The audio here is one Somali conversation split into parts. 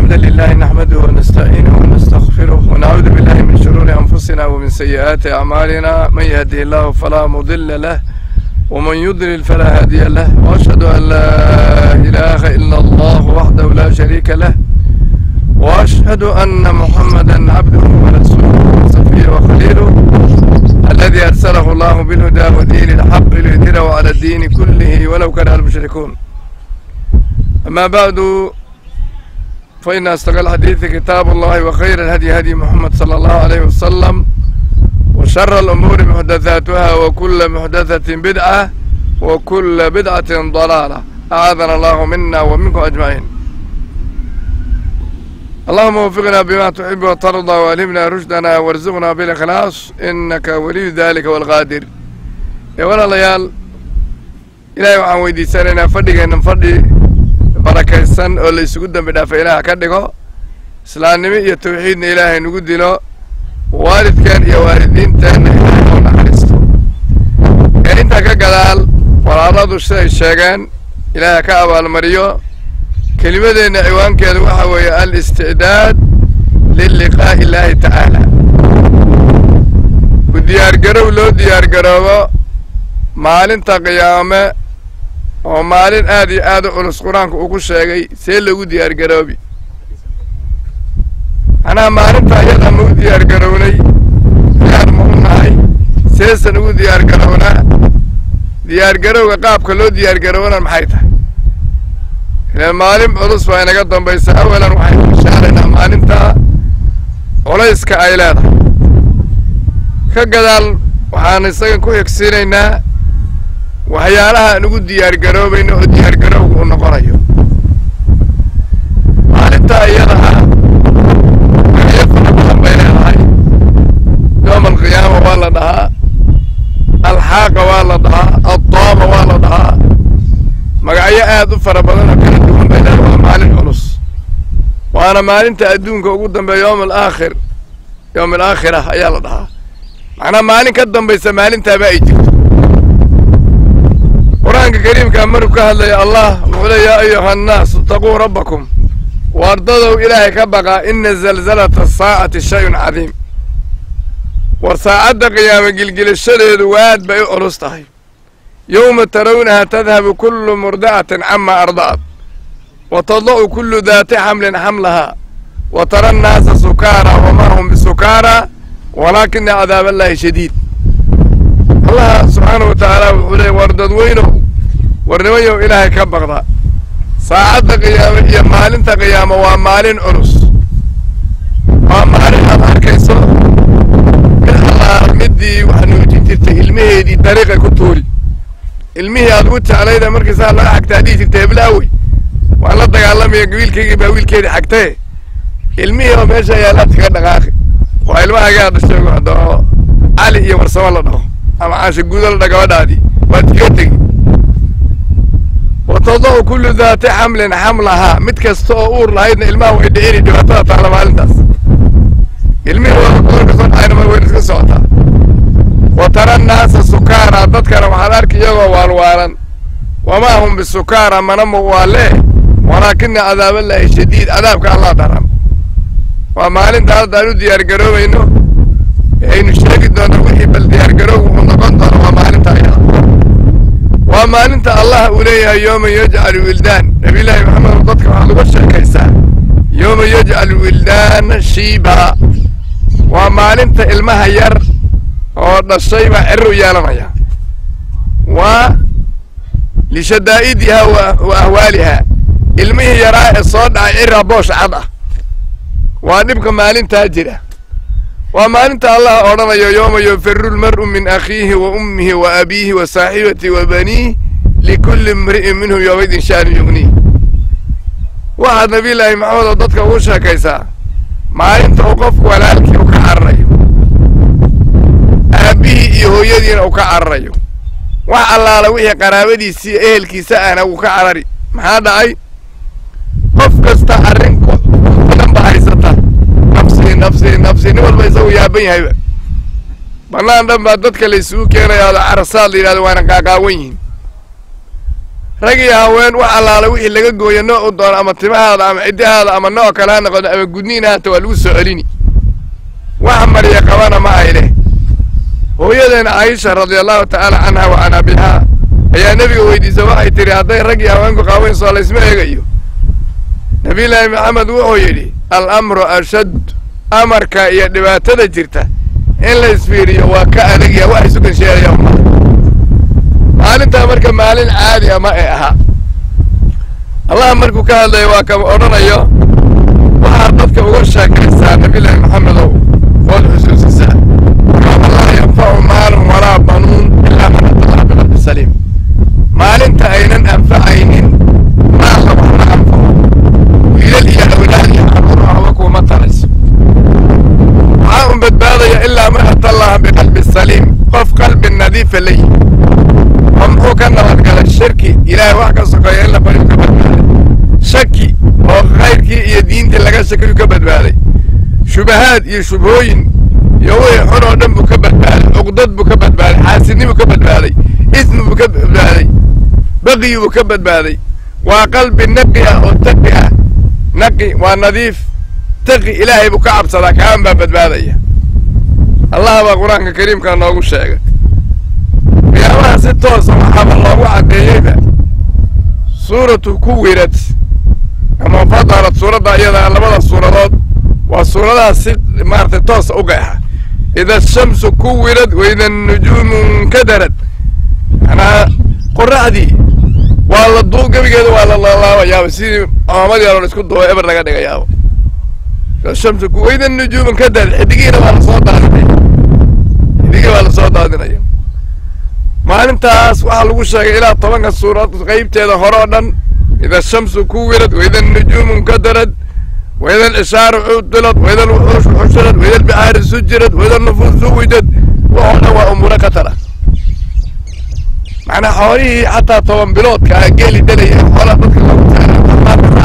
الحمد لله نحمده ونستعينه ونستغفره ونعوذ بالله من شرور أنفسنا ومن سيئات أعمالنا من يهده الله فلا مضل له ومن يضلل فلا هادي له وأشهد أن لا إله إلا الله وحده لا شريك له وأشهد أن محمدا عبده ورسوله وصفيه وخليله الذي أرسله الله بالهدى ودين الحق ليظهره على الدين كله ولو كره المشركون أما بعد فإن أصدق الحديث كتاب الله وخير الهدي هدي محمد صلى الله عليه وسلم وشر الأمور محدثاتها وكل محدثة بدعة وكل بدعة ضلالة أعاذنا الله منا ومنكم أجمعين اللهم وفقنا بما تحب وترضى وألهمنا رشدنا وارزقنا بالإخلاص إنك ولي ذلك والقادر يا ولا ليال إلهي waxaan weydiisanaynaa fadhigeennan fadhi barakaysan oo la isugu dembi dhaafa ilaaha ka dhigo islaamnimo iyo tawxiidna ilaahay nagu dilo waalidkeen iyo waalidiinteenna ilaahay oo naxariisto ee intaa ka gadaal walaaladu siday sheegeen ilaahay ka abaalmariyo kelimadeenna ciwaankeedu waxa weeye al-isticdaad liliqaa'i illaahi tacaala u diyaargarow loo diyaargaroobo maalinta qiyaame oo maalin aad iyo aad u culus qur-aanku uu ku sheegay see loogu diyaargaroobi macnaha maalinta ayada ma u diyaargarownay diyaar ma u nahay seesan ugu diyaargarownaa diyaargarowga qaabka loo diyaargarowana maxay tahay ileen maalin culus baa inaga dambaysa awalan waxaynu ishaaraynaa maalinta culayska ay leedahay ka gadaal waxaan isaga ku xigsiinaynaa waxyaalaha aan ugu diyaargaroobayno oo diyaargarowga u noqonayo maalinta iyadaha magacyo fara badan bay leedahay yoom alqiyaama waa la dhahaa alxaaqa waa la dhahaa addaama waa la dhahaa magacyo aad u fara badan oo kala duwan bay leedahay waa maalin culus waana maalinta adduunka ugu dambeeya yoom alaakhir yoom alaakhirah ayaa la dhahaa macnaa maalin ka dambaysa maalintaaba ay jirto qur-aanka kariimkaa maruu ka hadlaya allah wuxuu le yaa ayuha annaas itaquu rabbakum waardadow ilaahay ka baqaa ina zalzalata asaacati shayun cadiim war saacadda qiyaamo gilgilashadeedu waad bay u culus tahay yowma tarawnaha tadhabu kullu murdacatin cama arda'at wa tada'u kullu daati xamlin xamlahaa wa tara annaasa sukaara wamaa hum bisukaara walaakina cadaab allaahi shadiid allah subxaana wa tacaala wuxuu leey war dadweynow war nimanyow ilaahay ka baqda saacadda qiyaamo iyo maalinta qiyaamo waa maalin culus waa maalin aad arkayso mid allaal middii wax nuujin jirtay ilmaheedii dariiqay ku tuuri ilmihii aad ugu jeclayda markiisaa laga xagtaa dhihi jirta heblaawey waan la dagaalamaya wiilkaygii baa wiilkeedii xagtee ilmihii oo meesha yaalaad kaga dhaqaaqi waa ilmahagaa dhashay oo cali iyo warsamo la dhaho ama caasha guudo la dha gabadhaadii waad kaga tegi wa tada'u kullu daati xamlin xamlahaa mid kasta oo uur lahaydna ilmaha way dhicini dhibaatada taalla maalintaas ilmihii waa goorka soo dhacayna mar wayna iska socotaa wa tara annaasa sukaara dadkana waxaad arki iyagoo waalwaalan wamaa hum bisukaara mana muwaalee walaakina cadaaballaahi shadiid cadaabka allah daran waa maalinta haddaan u diyaargaroobayno aynu sheegi doonno wixii bal diyaargaroow wuxuu noqon doona waa maalinta ayada waa maalinta allah uu leeyahay yooma yajcalu wildaan nabiyullaahi maxamed dadka waxaad uga sheekaysaa yooma yajcalu wildaana shiiba waa maalinta ilmaha yar oo dhashay baa cirir u yeelanaya waa lishadaa'idiha wa ahwaaliha ilmihii yaraa ee soo dhacay cirra boosh cad ah waa dhibka maalintaa jira waa maalinta allah odhanayo yooma yufiru lmar'u min akhiihi wa ummihi wa abiihi wa saaxibatihi wa baniih likulli imri'in minhum yoomaydin shaanu yugniih waxaad nabiyullaahi maxamed oo dadka ugu sheekaysaa maalinta uu qofku walaalkii u ka cararayo aabbihii iyo hooyadiina uu ka cararayo wax allaala wixii qaraabadiisii ehelkiisa ahna uu ka carari maxaa dhacay qof kasta arrin badan ba haysata nafsii nafsii nafsii nin walba isagu yaaban yahayba bannaan dhan baa dadka la isugu keenaya oo carasaad la yidhahdo waana qaaqaawan yihiin rag iyo haween wax allaala wixii laga gooyo nooc u doono ama timahaada ama ciddahaada ama nooc kale ha noqoto ama gudniin haata waa lagu soo celini wax marya qabana ma ay leh hooyadeena caisha radiallahu tacaala canha wa can abihaa ayaa nebiga weydiisa waxay tidhi hadday rag iyo haweenku qaawaynso laysma eegayo nabiyullaahi maxamed wuxuu yidhi al amru ashad amarka iyo dhibaatada jirta in la isfiiriyo waa ka adagya wax isu gansheelaya ma maalintaa marka maalin caadi a ma ay ahaa allah markuu ka hadlaya waa kama odhanayo waxaad dadka uga sheekaysaa nabiyullaahi maxamedow ood xusuusisaa yooma laa yanfacu maalun walaa banuun ilaa man atallah biqalbi saliim maalinta aynan anfacaynin maalla waxna anfaco wiilal iyo awlaad iyo carruur waxba kuuma tarayso waxaa un badbaadaya ilaa man atallaha biqalbi saliim qof qalbi nadiifa la yimi oo muxuu ka nabadgalay shirki ilaahay wax ka sokeeya in la bariyu ka badbaaday shaki oo khayrkii iyo diintii laga shakiyu ka badbaaday shubahaad iyo shubhooyin iyo wixii xun oo dhan buu ka badbaaday cuqdad buu ka badbaaday xaasidnibuu ka badbaaday ismi buu ka badbaaday baqiyi buu ka badbaaday waa qalbi naqi ah oo taqi ah naqi waa nadiif taqi ilaahay buu ka cabsadaa kaan baa badbaadaya allah baa qur-aanka kariimka noogu sheegay qiyaamaha si toosa waxaaba loogu caddeeyeyba suuratu kuwirad ama fadarad suuradda iyada labada suuradood waa suuradaha si maaragtay toosa u qeexa ida ashamsu kuwirad waida annujuumu nkadarad manaa qoraxdii waa la duu gebigeeda waa la laalaabayaaba sidii coomadii aloon isku duuba eber laga dhigayaaba ida ashamsu ku waida annujuumu nkadarad xidigiina waa lasoo daadinaya xidigii waa lasoo daadinaya maalintaas waxaa lagu sheegay ilaa tobanka suurad qaybteeda hore oo dhan ida ashamsu kuwirad waida annujuumu nkadarad waida alcishaaru cudilad waida alwuxuushu xushirad waida albixaaru sujirad waida alnufuus suwijad waxoo dhan waa umuuro khatara macnaa xoolihii xataa toban biloodka a geeli dhalaya xoolaa dadka lagu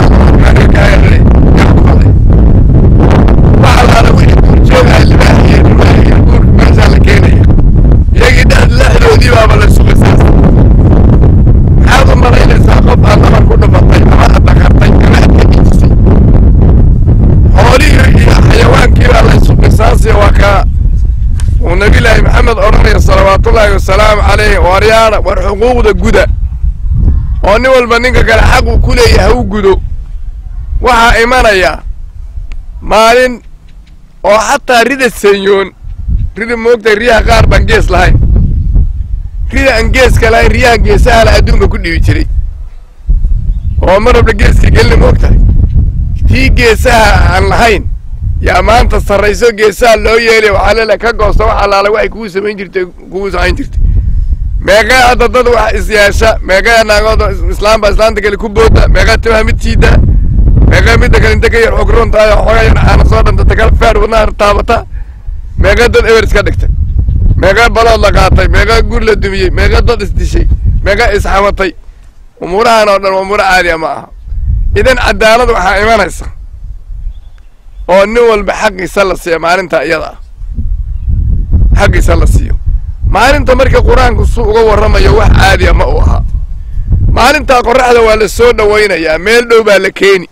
taarawaxalaala wixii duurjoogaya libaahiyo dhumaahiyo guurka meeshaa la keenaya iyagii dhex lexdoodii baaba la suqisaas maxaad u malaynaysaa qof aad nabar ku dhufatay ama aad dhaqartay ama aad kagiisay xoolihii iyo xayawaankii baa laysu qisaasaya waa kaa uu nabiyullaahi maxamed odhanaya salawaatullaahi wasalaamu calayh waryaadha war xuquuqda guda oo nin walba ninka kale xaq uu ku leeyahay ha u gudo waxaa imanaya maalin oo xataa rida sanyoon rida moogtay riyaha qaar baan gees lahayn rida aan geeska lahayn riyaha geesaha la adduunka ku dhibi jiray oo mar walba geeska gelina moogtahay tii geesaha aan lahayn yaa maanta sarrayso geesaha loo yeelaya waxaa leela ka goosta wax allaala waxay kugu samayn jirtay kugu samayn jirtay meeqee hadda dad wax isyeesha meeqee naagooda islaam baa islaanta kale ku booda meeqee timaha mid siida meeqee midda kale inta ka yar xog runtahay oo xoogaa yar caana soo dhantata kala feer wadnaha taabata meeqee dad eber iska dhigtay meeqee balood la qaatay meeqee gur la dumiyey meeqee dad isdishay meeqee isxamatay umuurahan oo dhan umuuro caadiya ma aha idan cadaalad waxaa imanaysa oo nin walba xaqiisa la siiya maalinta iyada ah xaqiisa la siiyo maalinta marka qur-aanku su uga warramayo wax caadiya ma uu ahaa maalintaa qorraxda waa la soo dhowaynayaa meel dhow baa la keeni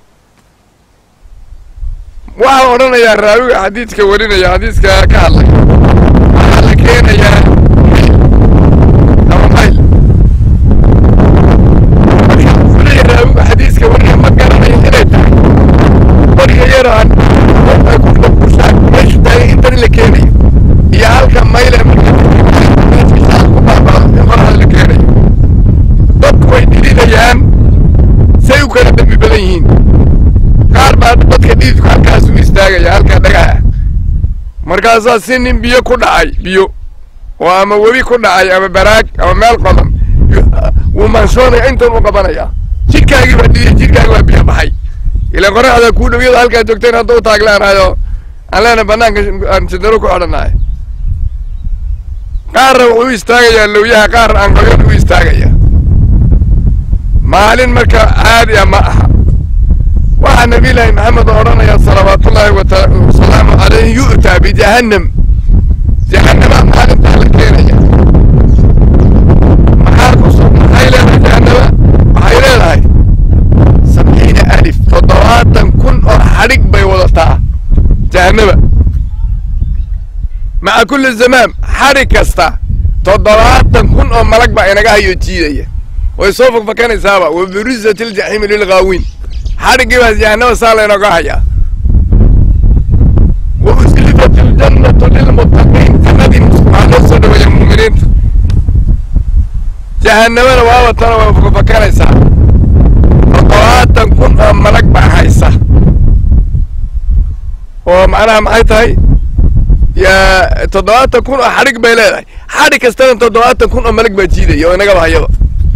waxaa odhanayaa raawiga xadiidka warinaya xadiiska ka hadlay waxaa la keenayaa ama mayl marka raawiga xadiiska warinaya ma garanayo inay tahay qoriga yaraan meeshu taagay intan la keenayo iyo halka mayle marku baabaa in qoraxda la keenayo dadku way dhididayaan say u kala dembi badan yihiin qaar baa dadka dhididku halkaas u istaagaya halka dhagaha markaasaa si nin biyo ku dhacay biyo oo ama webi ku dhacay ama baraag ama meel qodan wuu maanshoonaya intan u qabanaya jidhkaagii baa dhidiyay jidhkaagi baa biyo baxay ila qoraxda kuu dhow iyadoo halkaa joogteen hadda u taaglaanayo aan leena banaanka aan sidaro ku xidhannahay qaarna wuxuu u istaagayaa lowyaha qaar aan qoyan u istaagaya maalin marka caadi a ma aha waxaa nabiyullaahi maxamed odhanaya salawaatullaahi wasalaamu calayhi yu'taa bijahannam jahannama maalintaa la keenaya maxaa ku maxay leedahay jahannama toddobaatan kun oo xadhig bay wadataa jahannaba maca kulli zamaam xadhig kasta toddobaatan kun oo malag baa inaga hayo jiidaya way soo fogfakanaysaaba wa burizat iljaxiimi lilghaawiin xadhiggii baa jahannaba saa laynooga hayaa wa uslifat iljannatu lilmuttaqiin jannadii waxaa loo soo dhaweeya mu'miniinta jahannamana waaba tana way fogfakanaysaa toddobaatan kun oo malag baa haysa oo macnaha maxay tahay yaa toddobaatan kun oo xadhig bay leedahay xadhig kastana toddobaatan kun oo malag baa jiidaya oo inagaba hayaba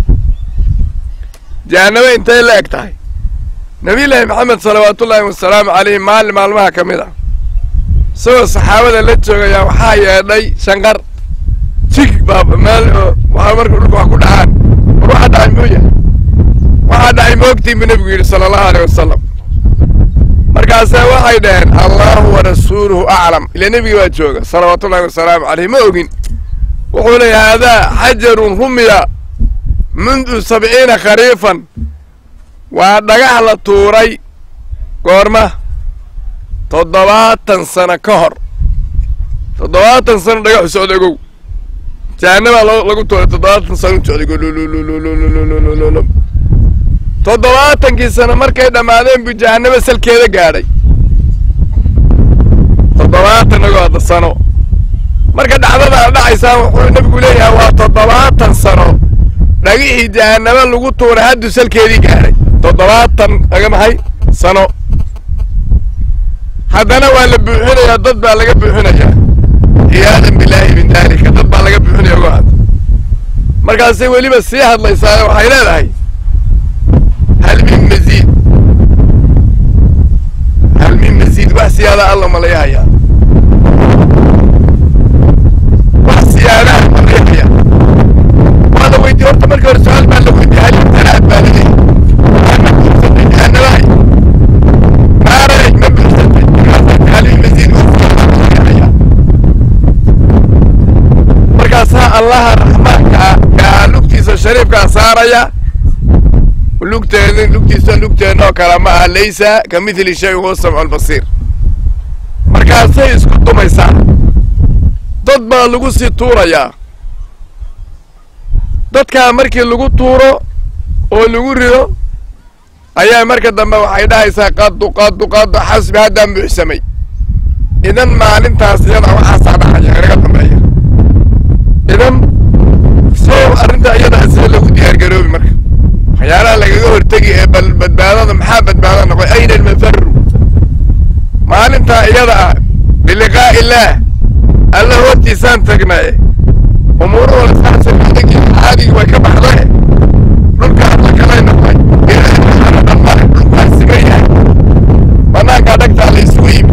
jahanname intay la eg tahay nabiyullaahi maxamed salawaatullaahi wasalaamu calayhi maalin maalmaha ka mid ah isagoo saxaabada la joogayaa waxaa yeedhay shanqar jig baa meel waxaa marka dhulka wax ku dhacaan war waxaa dhacay muu yahay waxaa dhacay moogtiin buu nebigu yidhi sala allahu aleyh wasalam markaase waxay dhaheen allahu wa rasuuluhu aclam ila nebiga baa jooga salawaatullahi wasalaamu caleyh ma ogin wuxuu leeyahay haadaa xajarun rumiya mundu sabciina khariifan waa dhagax la tuuray goorma toddobaatan sano ka hor toddobaatan sano dhagaxu socda ogow jahannabaa lagu tuuray toddobaatan sano u socday gololololololololololol toddobaatankii sano markay dhammaadeen buu jahannabo salkeeda gaadhay toddobaatan ogoada sano marka dhacdada dhacaysaa wuxuu nebigu leeyahay waa toddobaatan sano dhagixii jahannabo lagu tuuray hadduu salkeedii gaadhay toddobaatan aga maxay sano haddana waa la buuxinayaa dad baa laga buuxinayaa ciyaadan bilaahi min daalika dad baa laga buuxinaya ogo hadda markaasay weliba sii hadlaysaa waxay leedahay hal min maziid hal min maziid wax siyaada alla malayahayaa wax siyaadaha malayahayaa waa la weydiye horta markii hore su-aal baa la weydiye hal imtanaad baa la leeyahay jahannamahay naaray ma buuxsatay markaasa hal min maziid wax siyaada malayahayaa markaasaa allaha raxmaanka ah gaa lugtiisa shariifkaa saaraya lugteeda lugtiisa lugteennoo kale ma aha laysa ka midli shay huwa samcu albasiir markaasay isku dumaysaa dad baa lagu sii tuurayaa dadkaa markii lagu tuuro oo lagu rido ayaa marka dambe waxay dhahaysaa qadu qadu qadu xasbi haddaan buuxsamay idan maalintaas iyada waxaasaa dhacaya inaga dambeeya idan soo arrinta iyadaa sida lagu diyaargaroobi marka waxyaalaha lagaga hortegi ee bal badbaadada maxaa badbaada noqoy ayna almafaru maalintaa iyada ah biliqaa'i illaah alla hortiisaan tagnaye umuurahooda saasay caadigi way ka baxdae dhulka hadla kalay noqday ilaahana dhammaay dhulkaa siman yahay banaankaa dhagtaa la isugu yimi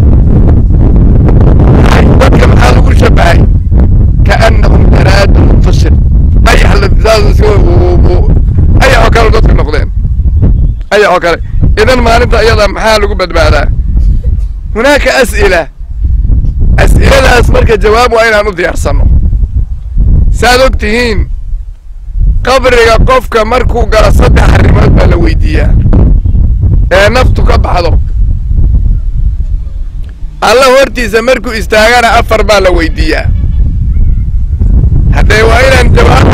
dadka maxaa lagu shabahay kaannahum jaraadu muntashir ayax lafdaadu ayax oo kale dadka noqdeen ayax oo kale idan maalinta iyada maxaa lagu badbaadaa hunaaka as'ila as'iladaas marka jawaab waa inaan u diyaarsanno saaad og tihiin qabriga qofka markuu galo saddex arrimood baa la weydiiyaa ee naftu ka baxdo alla hortiisa markuu istaagana afar baa la weydiiyaa haddee waa inaan jawaab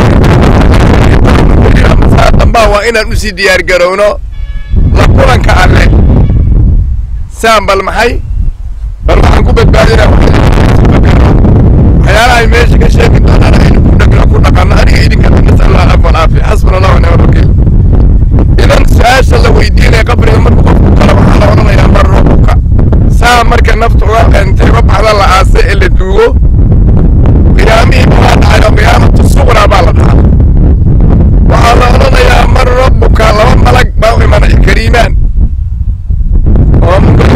dambaa waa inaan usii diyaar garowno la kulanka alle saan bal maxay bal waxaan ku badbaadinaa waxyaalahay meesha ka sheegi doonaan aynu ku dhagno ku dhaqanno aniga idinka nasallah afan aafi xasbuna allah wa nicma wakiil idan su-aasha la weydiinaya qabriga markuu qofku kalo waxaa la odhanayaa mar rabuka saa marka nafta uga intay uga baxda la aase ee la duugo qiyaamihii baa dhacay oo qiyaamatu suqraa baa la dhahaa waxaa la odhanayaa mar rabbuka laba malag baa u imanaya kariimaan oo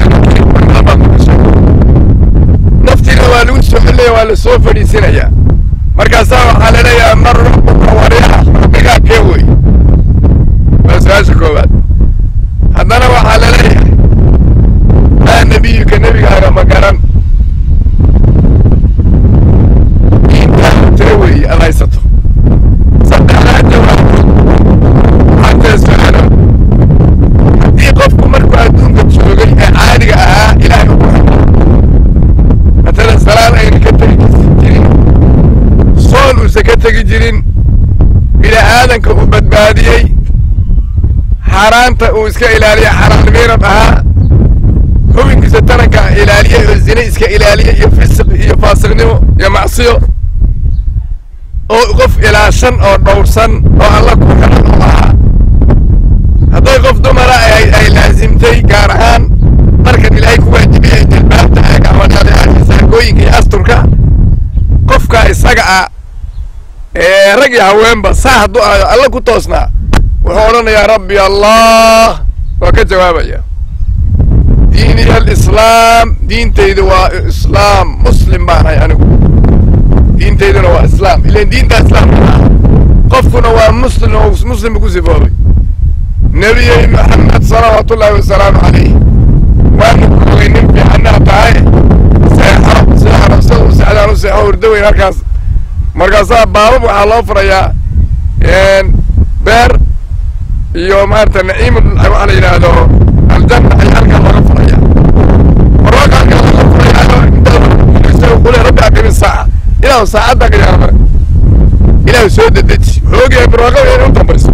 naftiina waa lagu soo xillaya waa la soo fadhiisinayaa markaasaa waxaa la leeyahay mar rabbuka waryaha rabbigaa kee wey waa su-aasha koowaad haddana waxaa la leeyahay maa nebiyuka nebigaaga ma garan intaa tira weeye ad haysato saddexdaa jawaabood xataa su-aalo haddii qofku markuu adduunka aadanka uu badbaadiyey xaaraanta uu iska ilaaliya xalaal miirad ahaa hubinkiisa taranka ilaaliya oo zine iska ilaaliya iyo fisiq iyo faasiqnimo iyo macsiyo oo qof ilaashan oo dhowrsan oo alla ku xiran oo ahaa hadday qof dumara ay ay laasimtay gaar ahaan markan ilaahay ku waajibiyay jilbaabta ee gacmadhaadea saakooyinka iyo asturka qofka isaga ah ee rag iyo haweenba saa hadduu ahayo alla ku toosnaa wuxuu odhanayaa rabbi allah waa ka jawaabaya diiniya alislaam diintaydu waa islaam muslim baan ahay anigu diintayduna waa islaam ilan diinta islaamka ah qofkuna waa muslim oo muslim ku sifoobay nebiyey maxamed salawaatu ullaahi wasalaamu calayh waanu kogay nin fiicanaa tahay seexo seexo sida u seexdaan u seexo hurdo weyn halkaas markaasaa baabab waxaa loo furayaa beer iyo maarata naciim waxaa la yidhaahdo aljanna ayaa halkaa looga furaya marooka halkaa looga furaya intaa qule rabbi aqimi saaca ilaahu saacadda qiyaama ilaahu soo dedeji wuxuu ogyahay barwaaqada inay u dambayso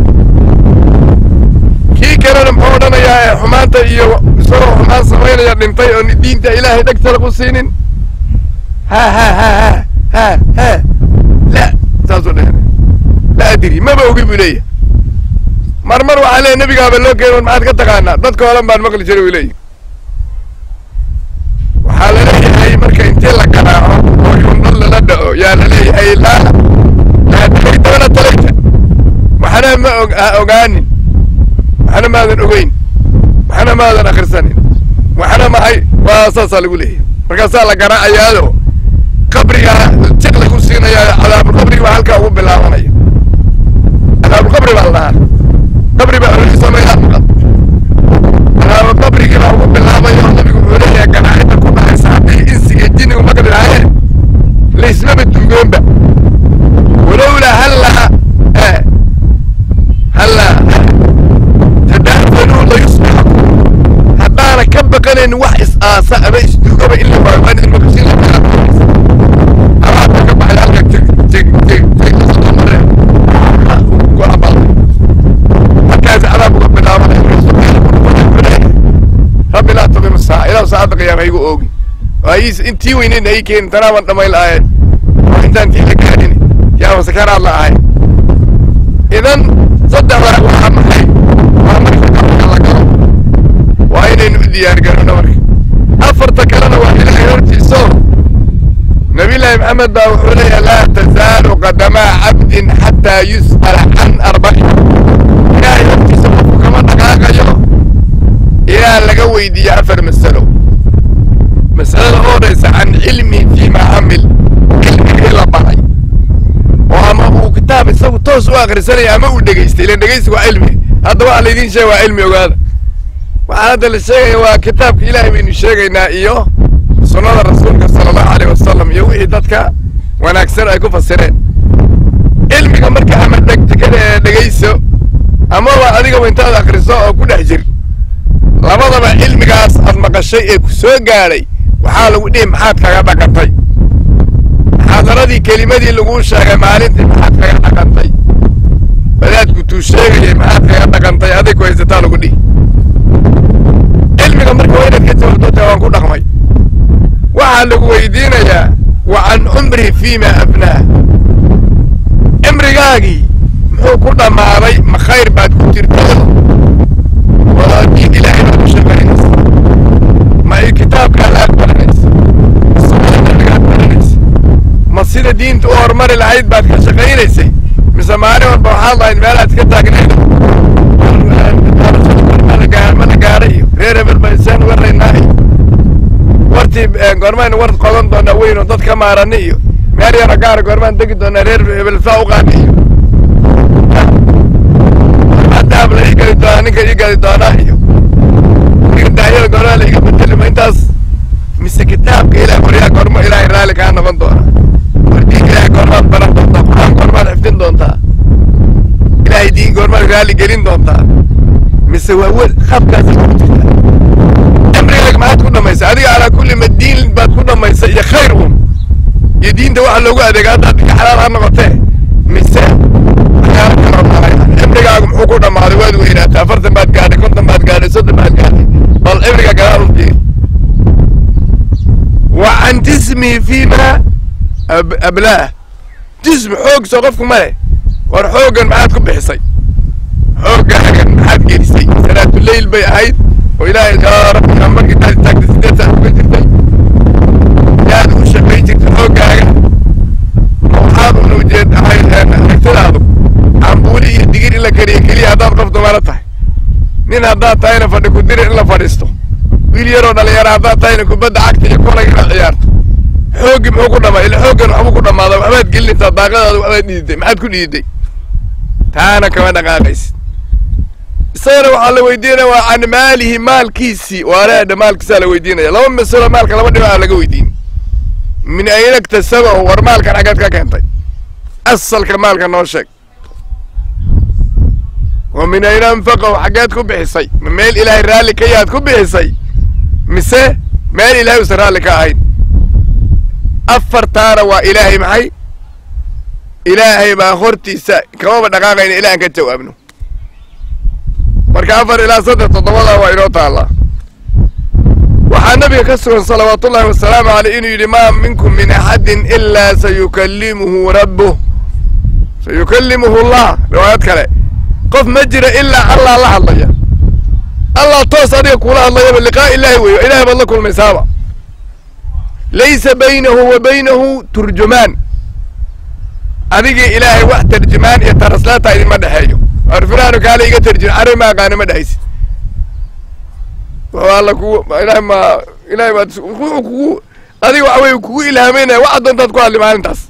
kii kalena muxuu odhanayaa ee xumaanta iyo isagoo xumaan samaynaya dhintay oo diinta ilaahay dhegta lagu siinin ha ha ha ha ha ha la saasuu dhehna la adiri maba ogi buu leeyahay mar mar waxaa leeyahy nebigaaba loo keeno maxaad ka taqaanaa dadka holan baan maqli jiray uu leeyahy waxaa la leeyahay marka intii la garaaco oo yundhal lala dhaco yaa la leeyahay laa laa talaytana talayta waxna ma og ha ogaanin waxna maadan ogeyn waxna maadan akrisanin waxna maxay waa saasaa lagu leeyahay markaasaa la garaacayaado qabriga jiq lagu siinayaa cadaabulqabriga baa halkaa ugu bilaabanaya cadaabulqabri baa la dhahaa qabri baa olisamaya cadaabulqabrigii baa ugu bilaabayo nabigu wuxuu leeyahay ganaacidda ku dhacaysa haddii insiga jinnigu maqli lahaayeen laysmaba duugoonba walowlaa hallaa hallaa tadaafanuu la yusbixu haddaana ka baqanayn wax is-aasa ama isduugaba in la waayo waan idin maqashin la kala abaadka ka baxay halka teg teg teg teg lasoo mareen ku abalay markaas cadaab uga bilaabanay rabbi laa tuqim saaca ilahu saacadda qiyaama igu oogi waayis intii weyneyn ay keenin tanaaban dhamayn lahayen oo intaan tii la gaadhin yaaba sakaraad la ahay idan saddexdaa waxaa maxay waa marka qabrka la galo waa inaynu u diyaargarano marka afarta kalena waa ilaahay hortiiso nabiyullaahi maxamed baa wuxuu leeyahay laa tazaalu qadamaa cabdin xataa yus'ala can arbacin ilaahay hortiisa qofku kama dhaqaaqayo ilaa laga weydiiyo afar masalo masalada u odhaysa can cilmi fiima camil cilmigii la baray oo ama uu kitaab isagu toos u akrisanaya ama uu dhegaystay ilan dhegaysi waa cilmi hadda waxa laydiin sheega waa cilmi ogaada waxaa hadda la sheegaya waa kitaabka ilaahay baynu sheegaynaa iyo sunnada rasuulka sala allahu aleyh wasalam iyo wixii dadka wanaagsan ay ku fasireen cilmiga marka ama dhegtekada dhegayso amaba adigaba intaad akriso oo ku dhex jir labadaba cilmigaas aad maqashay ee ku soo gaadhay waxaa lagu dhihi maxaad kaga dhaqantay muxaadaradii kelimadii laguu sheegay maalintii maxaad kaga dhaqantay wadaadku tuu sheegayay maxaad kaga dhaqantay adig ku haysataa lagu dhihi cilmiga marka waa inaad ka jawaabto waan ku dhaqmay waxaa lagu weydiinayaa wa can cumri fiima afnaah cimrigaagii muxuu ku dhammaaday ma khayr baad ku jirtay waa diin ilaahay baad ku shaqaynaysa ma i kitaabkaad aad baranaysa ma sunnada nabigaad baranaysa ma sida diinta u horumari lahayd baad ka shaqaynaysay mise maalin walba waxaad lahayd meelaad ka taagnayd mana gaadhay iyo reer hebel ba isaan waraynaa iyo wartii goormaynu war qodan doonaa weyn oo dad ka maarani iyo meel yaro gaara goormaan degi doonaa reer hebel saa u qaani iyo adaab la ii geli doonaa ninka ii geli doonaa iyo daayada goormaa la iga bedelima intaas mise kitaabka ilaah waryaa goorma ilaahay raalli kaa noqon doona war diin ilaahay goormaad baran doontaa qur-aan goormaad xifdin doontaa ilaahay diin goormaad raalli gelin doontaa mise waa wel qaabkaas ku jirta cimrigaaga maxaad ku dhammaysa adiga calaa kulli ma diin baad ku dhammaysa iyo khayr un iyo diinta waxa loogu adeega haddaad ka xalaal ha noqotee mise waxyaala kaloo dhalay muxuu ku dhammaaday waad weynaatay afartan baad gaadhay konton baad gaadhay soddon baad gaadhay bal cibriga gadaal u fiir wa can jismihi fiima ablaah jismi xoog soo qofku ma leh war xooggan maxaad ku bixisay xooggaagan maxaad gelisay salaatuleyl bay ahayd oo ilaahay yaa rabbi markii taad taagtay sideed saac uga jirtay yaad u shaqayn jirtay xooggaaga waxaad una ujeed ahayd aragtidaadu cambuuli iyo digir in la keliya keliya haddaad qof dumara tahay nin haddaad tahayna fadhi ku diri in la fadhiisto wiil yaroo dhalinyaro haddaad tahayna kubadda cagta iyo kolag inaad ciyaarto xooggii muxuu ku dhamaa ila xooggan waxbuu ku dhamaada waxbaad gelinaysaa daaqadaada waxbaad dhiiday maxaad ku dhiiday taana kama dhaqaaqaysid isagana waxaa la weydiinaya waa can maalihi maalkiisii waaleedha maalkiisaa la weydiinaya laba masalo maalka laba dhinaca laga weydiin min ayna iktasabahu war maalkan xaggaad ka keentay asalka maalka noo sheeg wa min ayna anfaqahu xaggeed ku bixisay ma meel ilaahay raalli ka yaad ku bixisay mise meel ilaahay usan raalli ka ahayn afartaana waa ilaahay maxay ilaahay baa hortiisa kamaba dhaqaaqayna ilaa aan ka jawaabno marka afar ilaa saddex toddobadaa waa inoo taallaa waxaa nabiga ka sugan salawaatullahi wasalaamu caleyh inuu yidhi maa minkum min axadin ilaa sayukallimuhu rabbuh sayukallimuhu allah riwaayad kale qof ma jira ilaa allah la hadlaya allah toos adiga kuula hadlayaba liqaa ilaahi weeyo ilahay baad la kulmaysaaba laysa baynahu wa baynahu turjumaan adigii ilaahay wax tarjumaan iyo taraslaata idinma dhexeeyo arfiraanu kaale iga tarjum carabi ma aqaano ma dhehaysid wuxuu alla kugu ilahay ma ilahay baad wuxuu kugu adiga waxa weye kugu ilhaameynaya waxa doontaad ku hadli maalintaas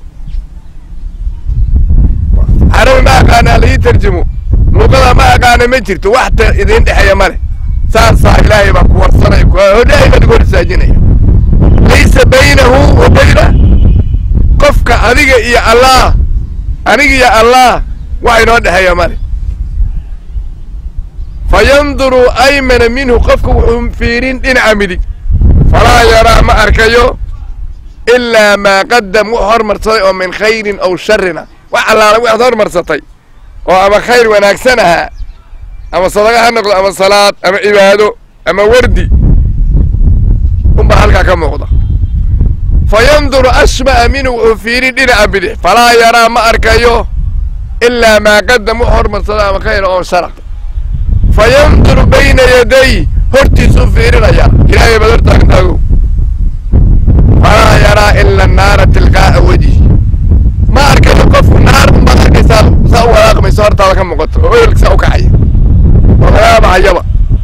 carabi ma aqaana ala ii tarjumo luqada ma aqaana ma jirto wax ta idin dhexeeya ma leh saasaa ilaahay baa ku warsanaya hodhaahay baa igu horsaajinaya laysa baynahu wa bayna qofka adiga iyo allah aniga iyo allah wax inoo dhexeeya male fa yanduru aymana minhu qofka wuxuu fiirin dhinaca midig falaa yaraa ma arkayo ilaa maa qadam wux hormarsaday oo min khayrin aw sharina wax allaala waxaad hormarsatay oo ama khayr wanaagsan ahaa ama sadaqa ha noqdo ama salaad ama cibaado ama wardi unbaa halkaa ka muuqda fa yanduru ashba'a minhu wuxuu fiirin dhinaca bidix falaa yaraa ma arkayo ilaa maa qadam wux hormarsada ama khayra oo shara fa yanduru bayna yaday hortiisuu fiirinaya ilaahay baad hortaagtaagow falaa yaraa ila naara tilqaa'a wejhi ma arkayo qofku naar unbaad arkaysaa saa u walaaqmayso hortaada ka muuqato oo oyolka saa u kacaya oo lagaa baxayaba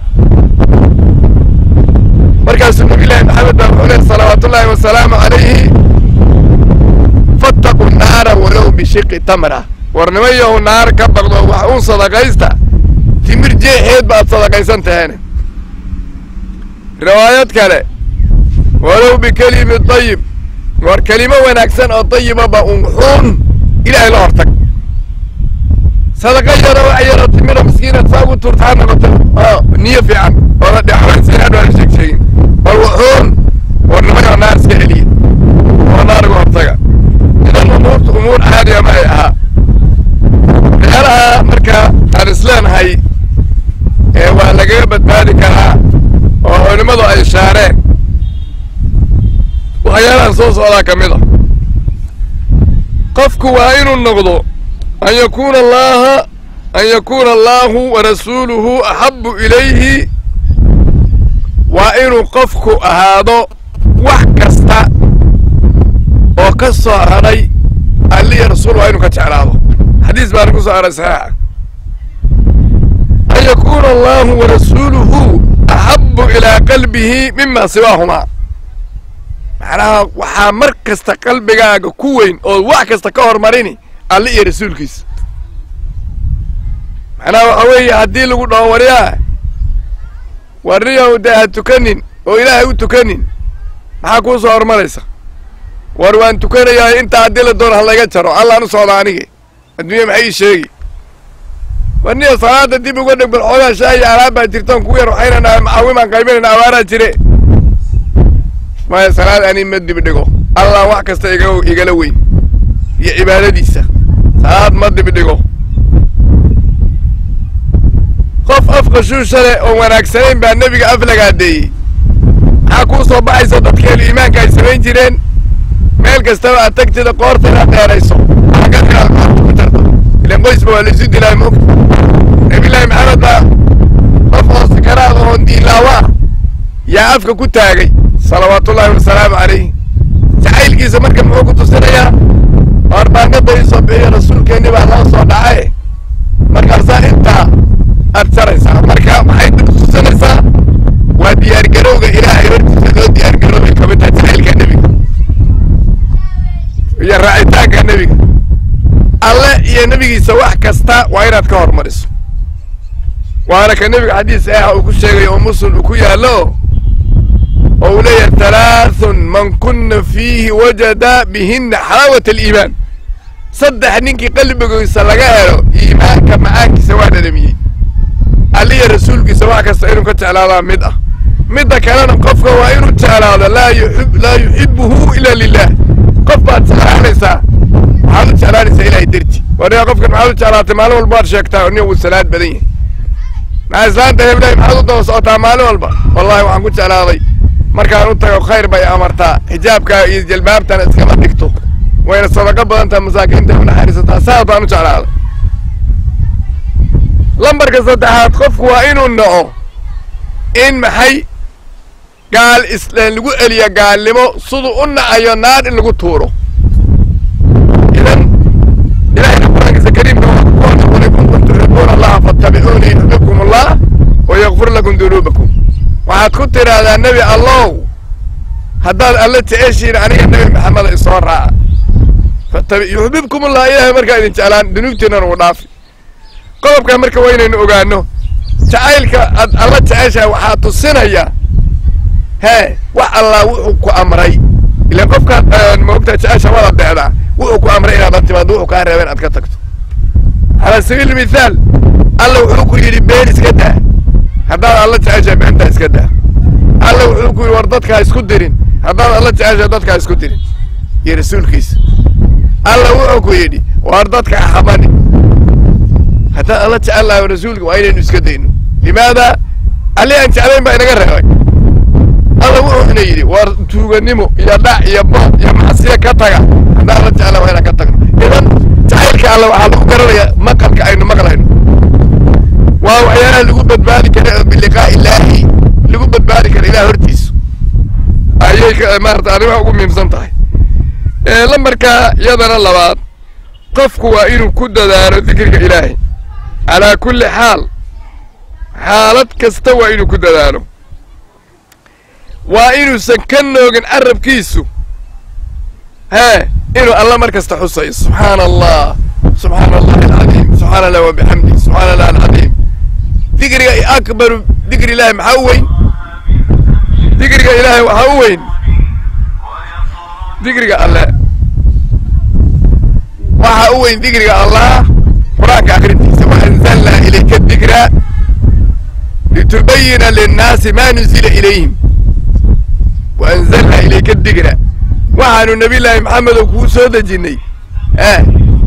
markaasuu nabilahi maxamed baa wuxuu lehy salawaatullaahi wasalaamu calayhi fattaqu naara walow bishiqi tamra war nimayahu naar ka baqdo wax uun sadaqaysta timir jeexeed baad sadaqaysan taheene riwaayad kale walow bikelimi dayib war kelimo wanaagsan oo dayibaba un xuun ilaahay la hortag sadaqa yaro wax yaro timiro miskiinad saa ugu tuurta ha noqoto oo niyo fiican oo la dhexwaynsan hadho aan sheeg sheegin bal wuxuun war nimayo naar iska celiya oo naar uga hortaga idan umuurta umuur caadiya ma ay ahaa meelaha marka aan isleenahay ee waa lagaga badbaadi karaa oo culimmadu ay shaareen waxyaalahan soo socdaa ka mid a qofku waa inuu noqdo an yakuuna allaha an yakuuna allaahu wa rasuuluhu axabu ilayhi waa inuu qofku ahaado wax kasta oo ka soo hadhay alliya rasuul waa inuu ka jeclaado xadiis baana ku soo haray saxiixa an yakuuna allahu wa rasuuluhu axabu ilaa qalbihi mima siwaahumaa macnaha waxaa mar kasta qalbigaaga ku weyn oo wax kasta ka hormarini alle iyo rasuulkiisa macnaha waxa weeye haddii lagu dhaho waryaa warniyow dee ha tukanin oo ilaahay u tukanin maxaa kuu soo hormaraysa war waan tukanayaa intaa haddii la doono halayga jaro allaan u socda anige adduunya maxay ii sheegi warniyo salaada dib uga dheg bal xoogaa shaahi alaab baa jirtaan kugu yar waxaynana macaawimaan qaybinayna abaaraa jire maya salaad ani ma dib dhigo allah wax kasta iga igala weyn iyo cibaadadiisa salaad ma dib dhigo qof af qashuusha leh oo wanaagsanayn baa nebiga af lagaadeeyey maxaa kuu soo baxaysa dadkeenu iimaanka ay samayn jireen meel kastaba aad tagtida qoorta inaad dheerayso agadka ku tarto ilan qoysba waa laysu dilaa moogta nabillaahi maxamed baa qof oo sakaraad oon diilaawa yaa afka ku taagay salawaatullaahi wasalaamu calayh jacaylkiisa marka muxuu ku tusinayaa baarbaanada isoo bixiyo rasuulkeenni baa loo soo dhacaye markaasaa intaa aad jaraysaa marka maxay tusinaysaa waa diyaargarowga ilaahay hortiisa loo diyaargaroobay ka mid tahay jacaylka nebiga iyo raacitaanka nebiga alle iyo nebigiisa wax kasta waa inaad ka hormariso waana ka nebiga xadiis ah uu ku sheegay oo muslim uu ku yaallo oo uu leeyahay talaathun man kunna fiihi wajada bihinna xalaawat aliimaan saddex ninkii qalbigiisa laga helo iimaanka macaankiisa waa dhadhamiyey alliya rasuulkiisa wax kasta inuu ka jeclaadaa mid ah midda kalena qofka waa inuu jeclaado laa yuib laa yuxibuhu ila lilah qof baad jeclaanaysaa waxaad u jeclaanaysaa ilahay derti waniga qofkan maxaad u jeclaatay maalin walba waad sheegtaa nia wuu salaad badan yahay maxaa islaanta heblahay maxaad u daba socotaa maalin walba wallahi waxaan ku jeclaaday markaan u tago khayr bay amartaa xijaabkaa iyo jalbaabtana iskama dhigto wayna sadaqo badan taha masaakiinta u naxariisataa saas baan u jeclaaday lambarka saddexaad qofku waa inuu naco in maxay gaal islaan lagu eliyo gaalnimo siduu u nacayo naar in lagu tuuro idan ilahayna qur-aankiisa kariimka waa ku qul in kuntum tuxibuuna allaha fattabicuuni yuxbibkum allah wa yakfir lakum dunuubakum waxaad ku tidhaahdaa nebi allow haddaad alla jeceshiin aniga nebi maxameda isoo raaca fatabi yuxbibkum allah ilaahay markaa idin jeclaan dunuubtiinana uu dhaafi qodobkaa marka waa inaynu ogaano jacaylka aad alla jeceshahay waxaa tusinaya hee wax allaa wuxuu ku amray ilaan qofkaad maogtaa jecesha waad adeecdaa wuxuu ku amray inaad la timaado wuxuu kaa reeba inaad ka tagto calaa sabiili mithaal alla wuxuu ku yidhi been iska daa haddaad alla jeceshahay beentaa iska daa alla wuxuu ku yidhi war dadkaa isku dirin haddaad alla jeceshahay dadkaa isku dirin iyo rasuulkiisa alla wuxuu ku yidhi war dadka axamani haddaan alla jecel lahay rasuulka waa inaynu iska dayno limaada alli aan jeclayn baa inaga reebay alla wuxuu ina yidhi war tuuganimo iyo dhac iyo bood iyo macsiya ka taga haddaan alla jecla waa inaan ka tagno idan jacaylka alla waxaa lagu garanayaa maqalka aynu maqlayno waa waxyaalaha lagu badbaadi kara oo biliqaa ilaahi lagu badbaadi kara ilaah hortiisa ayay maarata arrimaha ugu muhiimsan tahay lambarka iyadana labaad qofku waa inuu ku dadaalo dikriga ilaahay calaa kulli xaal xaalad kasta waa inuu ku dadaalo waa inuusan ka noogin carabkiisu hee inuu alla mar kasta xusayo subxaana allah subxaana allahi alcadiim subxaana allah wabixamdi subxaana allah alcadiim dikriga akbaru dikri ilaahi maxaa u weyn dikriga ilaahay waxaa u weyn dikriga alle waxaa u weyn dikriga allah qur-aanka akrintiisa waanzalnaa ilayka dikra litubayina linnaasi ma nuzila ilayhim waanzalnaa ilayka dikra waxaanu nabi laahi maxamedow kuu soo dejinnay eh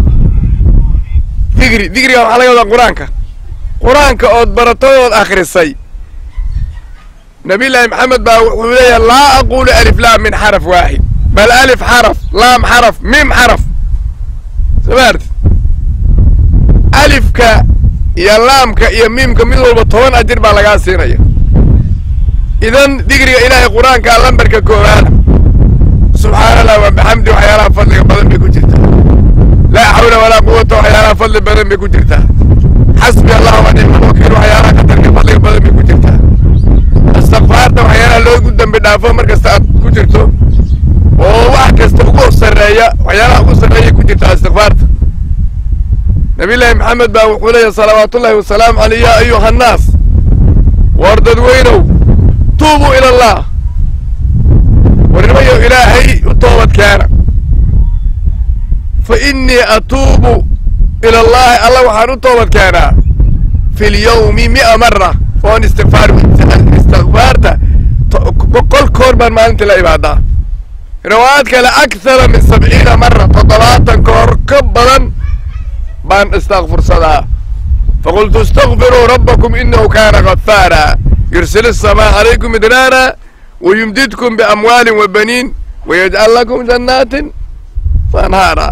dikri dikriga waxaa laga wadaa qur-aanka qur-aanka ood baratadood akhrisay nabi laahi maxamed baa wuxuu leeyahay laa aqulu alif laam min xaraf waaxid bal alif xaraf laam xaraf mim xaraf samaarti alifka iyo laamka iyo miimka mid walba toban ajir baa lagaa siinaya idan dikriga ilaahay qur-aanka lambarka koowaada subxaana allah wa bixamdi waxyaalaha fadliga badan bay ku jirtaa laa xawla walaa quwata waxyaalaha fadli badan bay ku jirtaa xasbi allah wa nicma wakiil waxyaalaha qadarka fadliga badan bay ku jirtaa istikfaarta waxyaalaha loogu dambi dhaafo mar kasta aad ku jirto oo wax kasta ugu sarreeya waxyaalaha ugu sarreeya ku jirtaa istikfaarta nabiyllaahi maxamed baa wuxuu leeyahay salawaatullaahi wasalaamu caleyh yaa ayuha annaas war dadweynow tuubuu ila allah warnimayo ilaahay u toobad keena fa innii atuubu ila allahi alla waxaan u toobad keenaa fi lyawmi mi'a mara oon istikfaar istikfaarta boqol koor baan maalintii la imaadaa riwaayaad kale akthara min sabciina mara toddobaatan koor ka badan baan istakfursadaa faqultu istakfiruu rabbakum inahu kaana gafaara yursil الsamaa calaykum midraara wayumdidkum biamwaalin wabaniin wayajcal lakum jannaatin waanhaara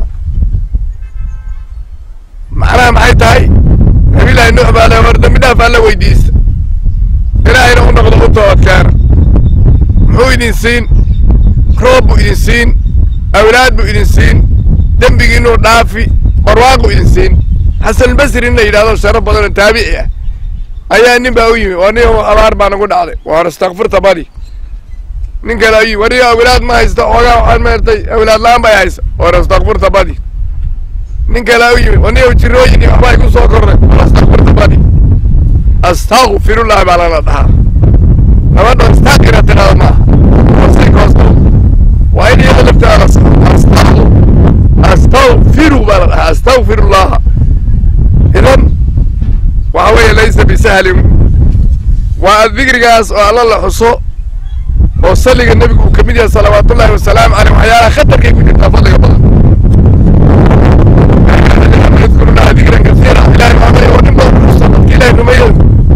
macnaha maxay tahay nabilahi nuux baa le war dambi dhaaf alla weydiista ilaahayna u noqdo u toobadkeena muxuu idin siin roob buu idin siin awlaad buu idin siin dembigiinuu dhaafi barwaaqu idin siin xasanulbasri in la yidhahdo sharaf badanoo taabici ah ayaa nin baa u yimi waa nin abaar baa nagu dhacday waar istakfirta badi nin kale ayuu wariyo awlaad ma haysta oogaa waxaan maartay awlaad la-aan bay haysa waar istakfirta badi nin kale u yimi waniyo jirooyin iyo waxbaa igu soo kornay waar istakfirta badi astakfirullahi baa lana dhahaa gabadha istakira tirada maaha hoosaykoosdo waa in iyada lafteeda astagu astagfiru baa la dhahaa astagfirullaha idan waxa weeye laysa bisahlin waa dikrigaas oo alla la xuso oo salliga nebigu uu ka mid yahay salawaatullahi wasalaamu caleyh waxyaalaha khatarkay ku jirtaa fadliga badan yadkurullaha dikran kasiira ilahay maxamay oo nin badan xusa dadka ilahay rumeeyo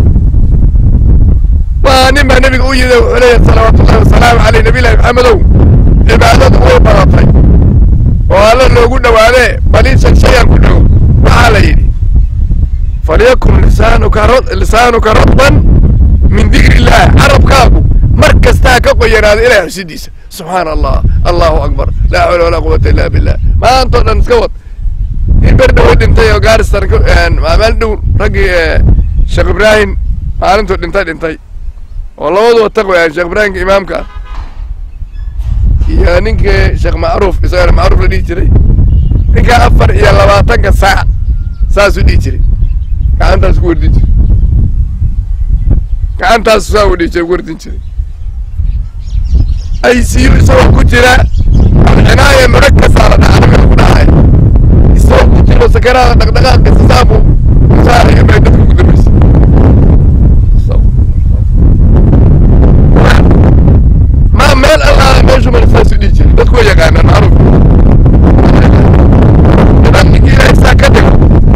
waa nin baa nebiga u yimid wuxuu leeyahay salawaatullahi wasalaamu caleyh nabilahi maxamedow cibaadadu way badatay oo alla loogu dhowaadee baliishan shayaan ku dhow waxaa la yidhi falyakun lisaanuka lisaanuka radban min dikri illah carabkaagu mar kastaa ka qoyanaada ilahay xusidiisa subxaana allah allahu akbar laa xawla walaa quwata illa billah maantao dhan iska wad in ber dhawo dhintay oo gaaristan maalin dhow raggii sheekh ibraahim maalintuu dhintay dhintay oo labaduba taqwayaan sheekh ibraahimka imaamka ah iyo ninkii sheekh macruuf isagana macruuf la dhihi jiray ninkaa afar iyo labaatanka saac saasuu dhihi jiray gacantaas ku wardin jiray gacantaas saa u dhihi jiray ku wardin jiray i c u isagoo ku jira alcinaaya murakasa la dhaca nabiga ku dhacay isagoo ku jiro sakaraada dhaqdhaqaaqiisa saabu saarayo bay dadka ku dambaysa ma meel allaala meeshu mara saasuu dhihi jiray dadku way yaqaanaan macruuf idan ninkii ilaahay saa ka dhigo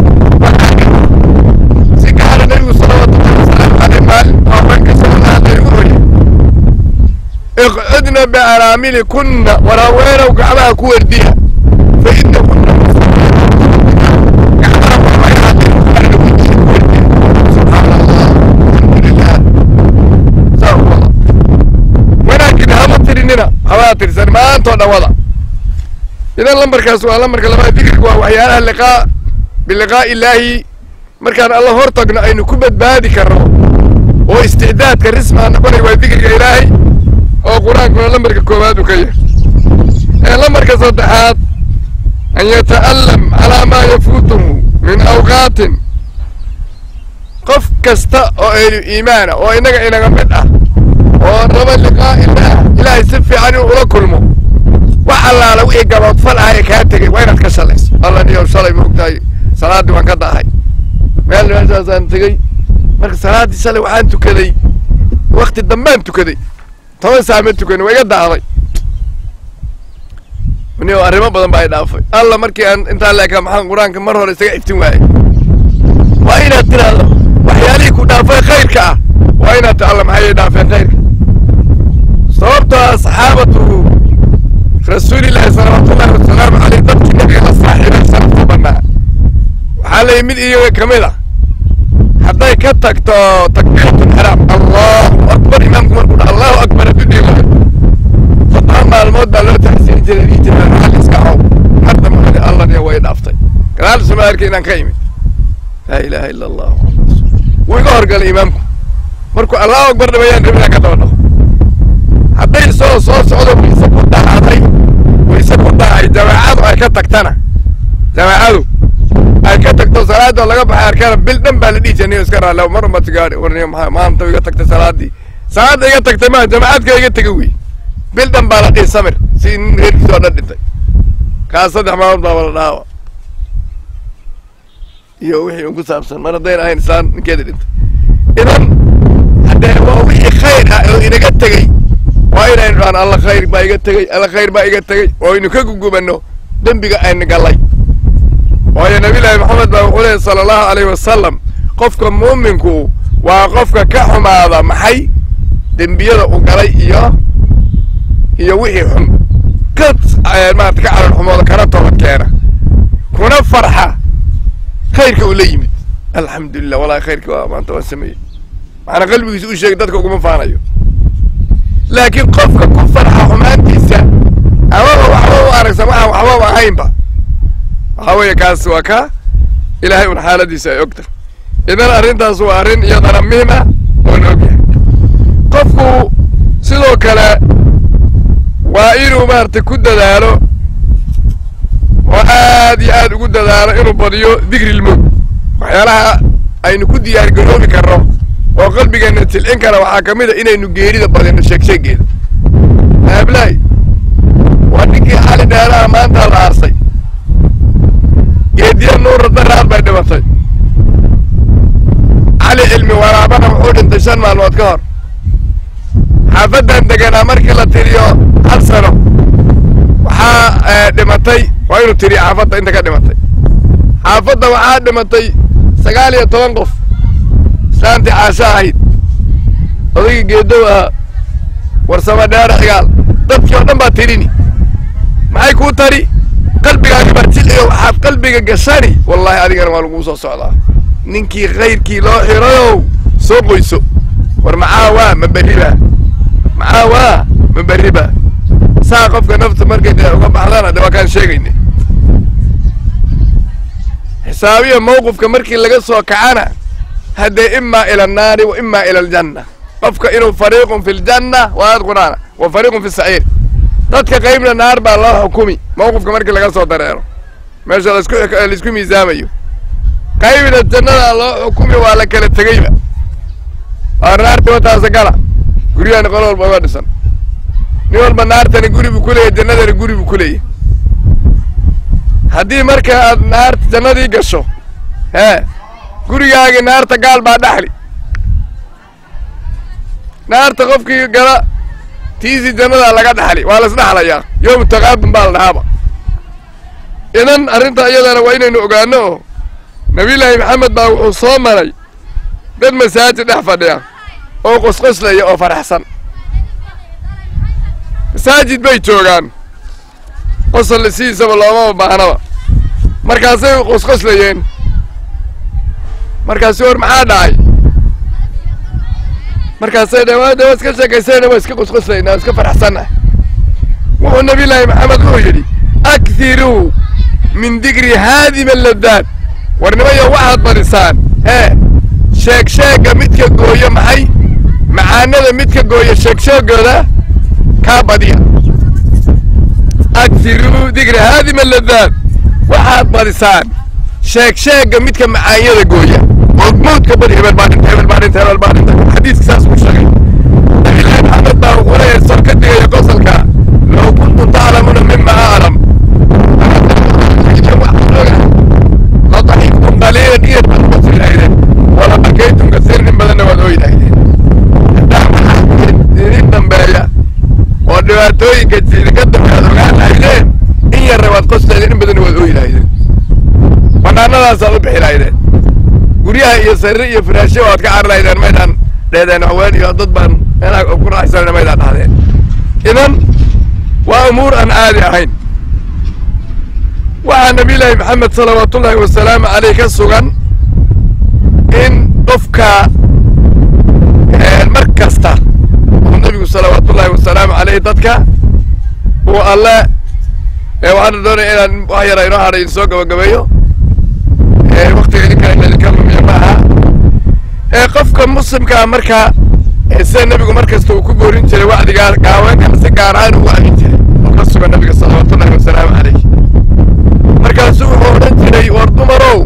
si gaara nabigu salawaatullahi wasalaamu caleyh maalin haweenka salalaada ugu hoyay iqcudna biaraamili kunna waraaweenow gacmaha ku wardiya fa ina kunna gacmaha waxbayhaadin qarna ku jira ku wardiya subxaana allah alxamdulilah saa u wada wanaagin hama tirinina hamaa tirsan maantoo dhan wada idan lambarkaas waa lambarka labaad dikriga waa waxyaalaha liqaa biliqaa'i illaahi markaan alla hor tagno aynu ku badbaadi karno oo isticdaadka rismaa noqonay waa dikriga ilaahay oo qur-aankuna lambarka koowaad uu ka yahay ee lambarka saddexaad an yata'allam calaa maa yafuutuhu min awqaatin qof kasta oo aynu iimaana oo innaga inaga mid ah oo raba liqaa illaah ilaahay si fiican inuu ula kulmo wax allaala wixii gaboodfal ah ee kaa tegay waa inaad ka shalayso alla niyow shalay ma ogtahay salaaddii waan ka daahay meel meeshaasaan tegey marka salaaddii shalay waxaan tukaday wakti dambaan tukaday toban saa ma tukani waa iga daahday niyow arrimo badan baa i dhaafay alla markii aan intaa leekaa maxaan qur-aanka mar hore isaga iftin waayey waa inaad tiraahdo waxyaalihii ku dhaafay khayrka ah waa inaad ta alla maxay dhaafeen khayrka sababtoo ah saxaabatu rasuulillahi salawaatullahi wasalaamu caleyh dadkii nabiga la saaxiibay sharafta banaa waxaa la yimid iyaga ka mid ah hadday ka tagto takbiiratul xaraam allahu akbar imaamku markuu dha allahu akbar hadduu dhihi lahay todoba maalmood baa loo taxsiin jiray dhihi jiray maxal iska cow hadda maxali allah niya way dhaaftay gadaal suma arkay inaan ka imid laa ilaaha ila allah wuu iga horgalay imaamku markuu allahu akbar dhamayaan rabinaan ka daba dhaqo hadday isagoo soo socdo wayse ku dhacday wayse ku dhacay jamaacadu ay ka tagtana jamaacadu ay ka tagto salaadoo laga baxay arkana bil dhan baa la dhihi jiray niyo iska raale mar uma tigaadhi warniyo maxaa maanta iga tagtay salaaddii salaadda iga tagtay maa jamaacadka iga tegay wey bil dhan baa la dhihi samir si nin reerkiisa oo dhan dhintay kaas saddex maalmood baaba la dhaawa iyo wixii un ku saabsan mar haddayn ahayn isaan ninkeeda dhintay idan haddee waa wixii khayr ah oo inaga tegey waa inaynu dhahan alla khayr baa iga tegey alla khayr baa iga tegey oo aynu ka gugubanno dembiga aynu gallay waayo nabillaahi maxamed baa wuxuu leehay sala allahu alayhi wasalam qofka muuminku waa qofka ka xumaada maxay dembiyada u galay iyo iyo wixii xun ka maarata ka calal xumooda kana toobad keena kuna farxa khayrka uu la yimid alxamdulilah wallahi khayrka waa maanta waan sameeyey maxaana qalbigiisa u sheegay dadka uguma faanayo laakiin qofka ku farxa xumaantiisa amaba waxba u aragsan waxaan waxbaba ahaynba waxaa weeye kaas waa ka ilaahay un xaaladiisa ay ogta idan arrintaas waa arrin iyadana muhiim ah oo la ogyahay qofku sidoo kale waa inuu maaragtay ku dadaalo oo aad iyo aad ugu dadaalo inuu badiyo digrilmowt waxyaalaha aynu ku diyaar garoobi karno oo qalbigeenna tilcin kara waxaa ka mid a inaynu geerida badino sheegsheegeeda aablaay waa ninkii xali dheeraha maanta la aarsay geediya nuura daraar bay dhimatay cali cilmi waraabana wuxuu dhintay shan maalmood ka hor xaafaddan deganaa markii la tiriyo hal sano waxaa dhimatay waa inuu tiriyo xaafadda inta ka dhimatay xaafadda waxaa dhimatay sagaal iyo toban qof islaantii caasho ahayd odaygii geedow ahaa warsamo dheere cigaal dadkii oo dhan baa tirini maxay kuu tari qalbigaaga baa jilciyo waxaad qalbiga gashani wallaahi adigana waa laguu soo socdaa ninkii khayrkii loo xirayow soo qoyso war maxaa waa ma berriba maxaa waa ma berriba saa qofka nafta markay dee uga baxdana de waa kaan sheegayna xisaabiya mawqifka markii laga soo kacana haddee imaa ila annaari wa imaa ila aljanna qofka inuu fariiqun fi ljanna waa aad quraana wa fariiqun fi saciir dadka qaybna naar baa loo xukumi mawqifka markii laga soo dareero meesha lasku laisku miisaamayo qaybna jannada loo xukumi waa la kala tegeyba waa naarti wataasa gala guryahan qolo walba uga dhisan nin walba naartani guri buu ku leeyahy jannadani guri buu ku leeyahy haddii marka aad naarta jannadii gasho hee gurigaagii naarta gaal baa dhaxli naarta qofkii gala tiisii jannadaa laga dhaxli waa la isdhaxlayaa yowmu taqaabun baa la dhahaaba idan arrinta iyadana waa inaynu ogaano oo nabiyullaahi maxamed baa wuxuu soo maray dad masaajid dhex fadhiya oo qosqoslaya oo faraxsan masaajid bay joogaan qosol sidiisaba loomaba baahnaba markaasay qosqoslayeen markaasi war maxaa dhacay markaasay dhe waa de waa iska sheekaysayna waa iska qosqoslayna waa iska faraxsannahay wuxuu nabiyullaahi maxamed wuxuu yidhi akhiruu min digri haadima ladaad warnimayo waxaad badisaan hee sheeg sheegga midka gooyo maxay macaanada midka gooyo sheeg sheegooda kaa badiya akhiruu digri haadima ladaad waxaad badisaan sheeg sheegga midka macaanyada gooya oo mawdka badi hebel baa dhinta hebel baa dhinta hebel baa dhinta xadiiska saas uu sheegay nabilahi maxamed baa wuxuu leeyahay soo ka digaya qosolka low kuntum taclamuuna mima aclam ladaxiktum qaliilan iyo tanqosi lahaydeen wala bakaytum kasiir nin badanna waad ooyi lahaydeen haddaa maxaa idin dambeeya oo dhibaatooyinka idinka dambeeya ad ogaan lahaydeen in yarna waad qoslaydeen in badanna waad ooyi lahaydeen banaanadaasaad u bixi lahaydeen guryaha iyo sariir iyo firaashya waad ka cari lahaydeen maydaan dheedeen haween iyo dad baan meelaha ku raaxaysanayna maydaan dhahdeen idan waa umuur aan caadi ahayn waxaa nabiyullaahi maxamed salawaatullaahi wasalaamu caleyh ka sugan in qofka mar kasta oo nebigu salawaatullaahi wasalaamu caleyh dadka uu alle waxaana doonaya inaan wax yara inoo hadhay soo gabagabeeyo waktiga idinka in idinka lumiya ma aha ee qofka muslimkaa marka sida nebigu mar kasta uu ku boorin jiray wacdigaa gaaweenkana si gaar ahaan ugu amin jiray oo ka sugan nabiga salawaatullahi wasalaamu caleyh markaasuu wuxuu odhan jiray war dumarow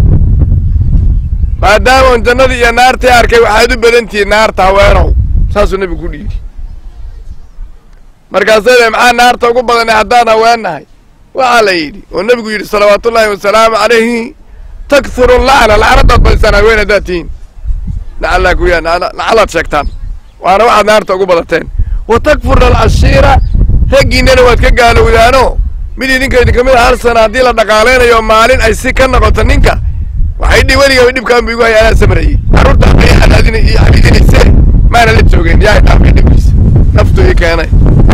maadaamaan jannadii iyo naartii arkay waxaad u badantihiin naarta haweenow saasuu nebigu ku dhiiri markaasay de maxaa naarta ugu badanay haddaan haweennahay waxaa la yidhi oo nebigu yidhi salawaatullaahi wasalaamu calayhi takthuru lacna lacnadaad badisaan haween haddaad tihiin lacallaa kuya lacalaad sheegtaan waana waxaad naarta ugu badateen wa takfurna alcashiira raggiinnana waad ka gaalowdaano mid idinka idinka mid a hal sana haddii la dhaqaaleynayo maalin ay si ka noqoto ninka waxay dhi weligaba dhibkaan bu igu haya anaa sabrayey carruurtaan bay xanaadina iyo xabidinaysee maana la joogeen yaa dhaafay dhibkiisa naftu ii keenay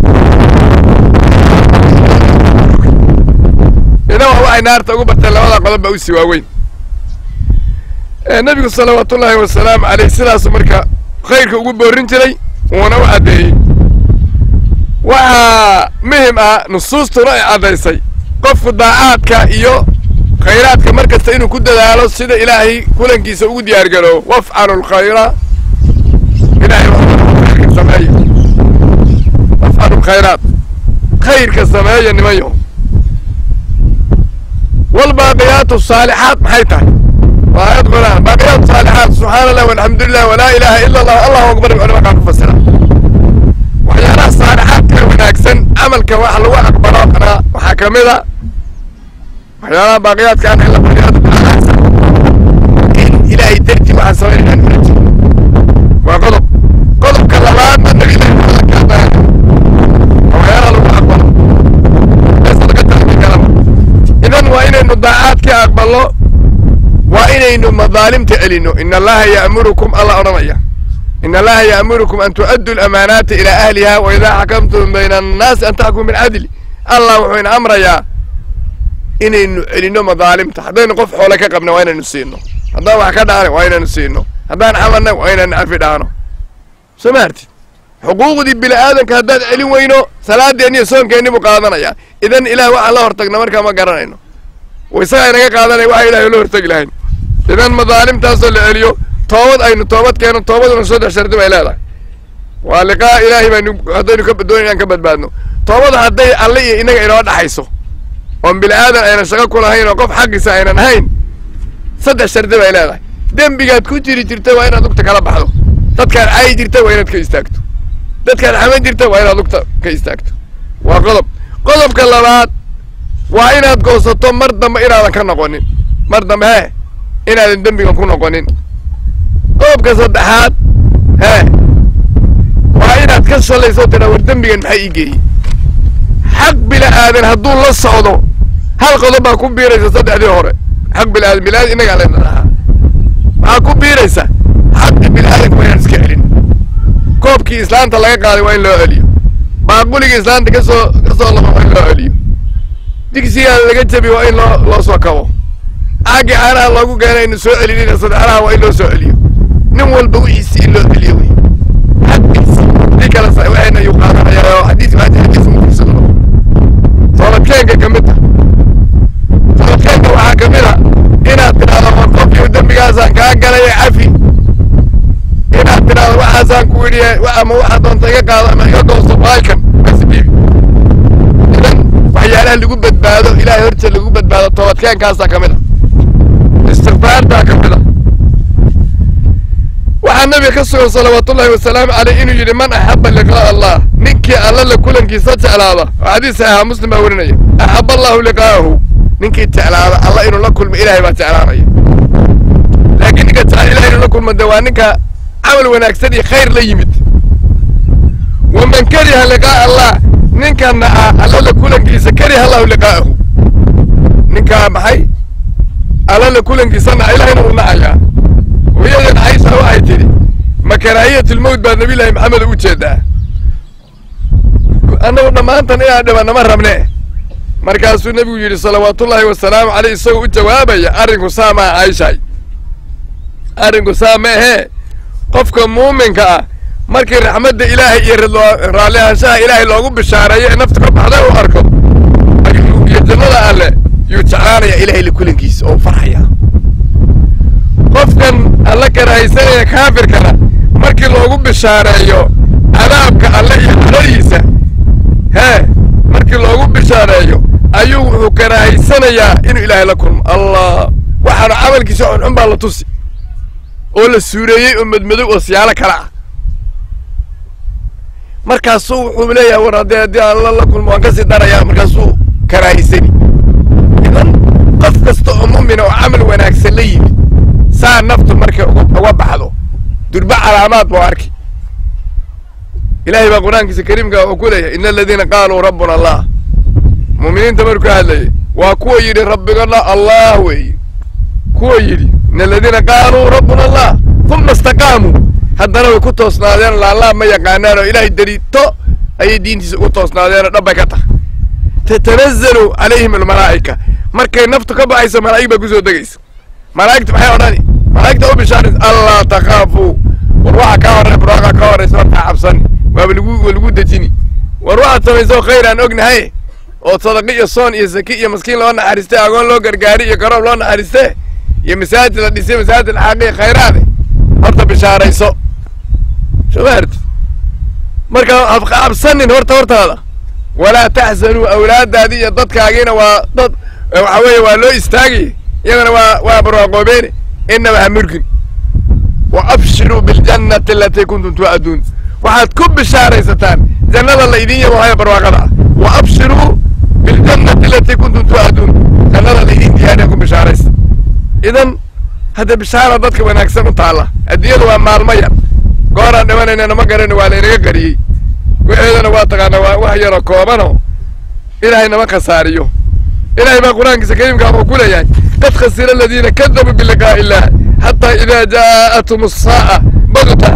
idan waa waxay naarta ugu barteen labada qodob ba usii waaweyn nabigu salawaatullaahi wasalaamu caleyh sidaasu marka khayrka ugu boorin jiray wuuna u caddeeyey waxaa muhim ah nusuustuna ay caddaysay qofku daacaadka iyo khayraadka mar kasta inuu ku dadaalo sida ilaahay kulankiisa ugu diyaar garoobo wafcalu lkhayra ilahay khayrka sameeya wafcalu lkhayraat khayrka sameeya nimanyo walbaaqiyaatu saalixaat maxay tahay waa aayad quraan baaqiyaatu saalixaat subxaana allah walxamdu lilah walaa ilaaha ila allah allahu akbar culama kaa ku fasira waxyaalaha saalixaadka wanaagsan camalka wax lagu aqbalo waxaa ka mid a waxyaalaha baaqiyaadka an ila baaqiyaatu bilaaasa in ilaahay darti waxaan samaynayaan ula jiro waa qodob qodobka labaadna nabiga kaadaan waxyaalaha lagu aqbalo meesa laga talmi karaba idan waa inaynu daacaadka aqballo waa inaynu madaalimta celino in allaha ya'murukum alla odhanaya in allaha ya'murukum an tu'addu lamaanaati ilaa ahliha wa idaa xakamtum bayna annaasi an taxkumu bilcadli allah wuxuu ina amrayaa inaynu celino madaalimta haddaynu qof xoole ka qabna waa inaynu siino haddaan wax ka dhacna waa inaynu siino haddaan camalna waa inaynu cafi dhaano soo ma hartid xuquuqdii bini aadanka haddaad celin weyno salaadeenni iyo soonkeenni buu qaadanayaa idan ilaah waxaan la hortagna markaa ma garanayno isagaa inaga qaadanaya waxa ilahay la hortagi lahayn idan madaalimtaasoo la celiyo toobad aynu toobad keeno toobaduna saddex shardi bay leedahay waa liqaa ilaahay baynu haddaynu ka doon inaan ka badbaadno toobada hadday alle iyo inaga inoo dhaxayso oon bini aadan aynan shaqo ku lahayn oo qof xaqiisa aynan ahayn saddex shardi bay leedahay dembigaad ku jiri jirta waa inaad lugta kala baxdo dadkaad caayi jirta waa inaad ka istaagto dadkaad xaman jirta waa inaad lugta ka istaagto waa qodob qodobka labaad waa inaad goosato mar dambe inaadan ka noqonin mar dambe hee inaadan dembigan ku noqonin qodobka saddexaad hee waa inaad ka shalayso tidhaa war dembigan maxaa ii geeyey xaq bila aadan hadduu la socdo hal qodob baa ku biiraysa saddexdii hore xaq bila aadan bila aadan innagaa layna dhahaa waxaa ku biiraysa xaqi bila aadanka waa inaan iska celin koobkii islaanta laga qaaday waa in loo celiyo baaquligii islaanta kasoo kasoo lama waa in loo celiyo digsigaa laga jabi waa in loo loo soo kabo caagii caanaha loogu geena aynu soo celinina saddexlaha waa in loo soo celiyo nin walba wixiisi in loo celiyo wey xaqiisi dii kale sa waxayna yuu qaadanayaa oo xadiis maanta xadiis mukiisano toobadkeenka ka mid ah toobadkeenka waxaa ka mid a inaad tidhahdo war qofkii dembigaasaan kaa galay cafi inaad tidhahdo waxaasaan ku idhi ama waxaa doonta iga qaado ama iga goosto baalkan asbiibi idan waxyaalaha lagu badbaado ilahay horta lagu badbaado toobadkeenkaasaa ka mid a istikfaartaa ka mid a waxaa nabiga ka sugan salawaatullaahi wasalaamu caleyh inuu yidhi man axaba liqaa'a allah ninkii alla la kulankiisa jeclaada oo xadiis saxiixa muslim baa werinaya axaba allahu liqaa'ahu ninkii jeclaada alla inuu la kulmo ilaahay baa jeclaanaya laakiin ninka jecel ilahay inuu la kulmo dee waa ninka camal wanaagsan iyo khayr la yimid waman kariha liqaa'a allah ninka naca alla la kulankiisa kariha allahu liqaa'ahu ninkaa maxay alla la kulankiisa naca ilahayna uu nacayaa hooyadan caysha waxay tidhi ma karaahiyat lmowt baa nabiyullaahi maxamed u jeedaa annagu dhammaantan inaan dhibanna ma rabne markaasuu nebigu yidhi salawaatullaahi wasalaamu caleyh isagoo u jawaabaya arrinku saa maa cayshaay arrinku saa ma ahee qofka muuminka ah markii raxmadda ilaahay iyo raalli ahaanshaha ilaahay loogu bishaareeyo ee naftu ka baxday u arko iyo jannada alle yuu jeclaanaya ilahay la kulankiisa oo u farxaya qofkan alla karahaysanaya kaafirkana markii loogu bishaareeyo cadaabka alle iyo xaladiisa hee markii loogu bishaareeyo ayuu wuxuu karahaysanayaa inuu ilaahay la kulmo allah waxaanu camalkiisa xunxun baa la tusi oo la suureeyey oo madmadow oo siyaalo kale ah markaasuu wuxuu leeyahay war haddee haddii alla la kulmo waan kasii darayaa markaasuu karahaysani idan qof kasta oo mu'mina oo camal wanaagsan la yimid saa naftu markay uga baxdo durba calaamaad buu arki ilaahay baa qur-aankiisa kariimka wuxuu ku leeyahay ina aladiina qaaluu rabbuna allah mu'miniinta markuu ka hadlayay waa kuwa yidhi rabbigana allah weeye kuwa yidhi in aladiina qaaluu rabbuna allah uma istaqaamuu haddana way ku toosnaadeen laalaab ma yaqaanaan oo ilaahay daliito ayay diintiisa ugu toosnaadeenoo dhabbay ka tahay tatanazalu calayhim almalaa'ika markay naftu ka baxayso malaa'ig baa kusoo degaysa malaa'igta maxay odhani malaa'igta u bishaaraysa allaa takhaafuu war waxa kaa horey barwaaqa ka horaysa markaa cabsani waaba lagu waa lagu dejini war waxaad samaysoo khayr aan ognahay oo sadaqi iyo soon iyo saki iyo maskiin loo naxariistay agoon loo gargaari iyo garoob loo naxariiste iyo masaajid la dhisay masaajid alxaaqiya khayraade horta bishaarayso shubaarti marka ha cabsanin horta hortaada walaa taxsanuu awlaadaadi iyo dadkaagiina waa dad waxa weeye waa loo istaagay iyagana waa waa barwaaqoobeene inaba ha murgin wa abshiruu biljannati alatii kuntum tu'aduun waxaad ku bishaaraysataan jannada la idin yabo haya barwaaqada ah wa abshiruu biljannati alatii kuntum tu'aduun jannada la idin diyaariya ku bishaaraysa idan hadda bishaara dadka wanaagsan u taalla adduunyada waa maalmo yar gooraan dhimanaynana ma garani waa laynaga qariyey waxeedana waa taqaanaa waa wax yaroo koobanoo ilaahay nama khasaariyo ilahay baa qur-aankiisa kariimka wuxuu ku leeyahay qad khasira aladiina kadabuu biliqaa'i illah xataa idaa jaa'athum asaa'a bagta